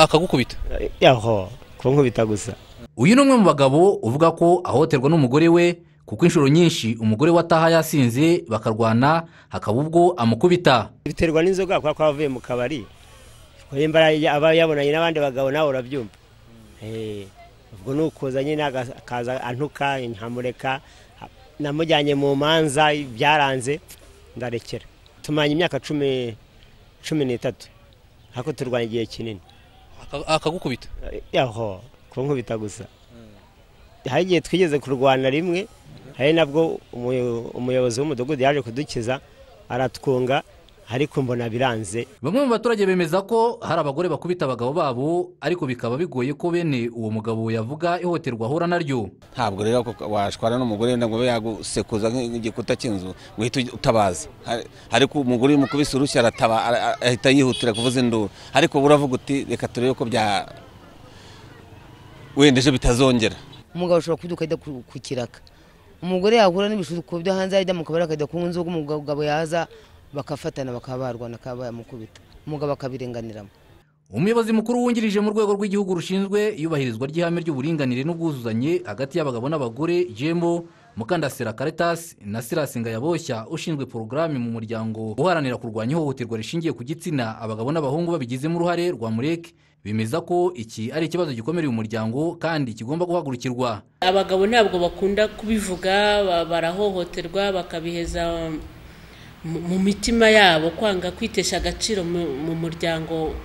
akagukubita yaho kumukubita gusa uyu ni umwe mu bagabo uvuga ko ahohoterwa n'umugore we kuko inshuro nyinshi umugore we ataha yasinze bakarwana hakaba ubwo amukubita biterwa n'inzoga kubera ko aba avuye mu kabari yemba aba yabonanye n'abandi bagabo nawe urabyumva Eh, ubwo ni ukuza nyine aga- akaza antuka nkamureka namujyanye mu manza byaranze ndarekera tumanye imyaka cumi cumi n'itatu ariko turwanya igihe kinini aka- akagukubita yaho kunkubita gusa hari igihe twigeze kurwana rimwe hari nabwo umuyo- umuyobozi w'umudugudu yaje kudukiza aratwunga ariko mbona biranze bamwe mu baturage bemeza ko hari abagore bakubita abagabo babo ariko bikaba bigoye ko bene uwo mugabo yavuga ihohoterwa ahura naryo ntabwo rero ko- washwana n'umugore ngo abe yagusekuza nk'i- nk'igikuta cy'inzu ngo uhite uj- utabaza Hari- ariko umugore umukubise urushyi arataba ara- ara- ahita yihutira kuvuza induru ariko wowe uravuga uti reka turebe ko bya wenda ejo bitazongera umugabo ashobora kubyuka ajya ku ku kiraka umugore yahura n'ibishuko byo hanze ajya mu kabari akajya kunywa inzoga umugabo yaza bakafatana bakaba barwana akaba yamukubita umugabo akabirenganiramo umuyobozi mukuru wungirije mu rwego rw'igihugu rushinzwe iyubahirizwa ry'ihame ry'uburinganire n'ubwuzuzanye hagati y'abagabo n'abagore jembo mukandasira karitasi na sirasi ngayaboshya ushinzwe porogaramu mu muryango uharanira kurwanya ihohoterwa rishingiye ku gitsina abagabo n'abahungu babigizemo uruhare rwa mureke bemeza ko iki ari ikibazo gikomereye umuryango kandi kigomba guhagurukirwa abagabo ntabwo bakunda kubivuga ba- barahohoterwa bakabiheza mu- mu mitima yabo kwanga kwitesha agaciro mu mu muryango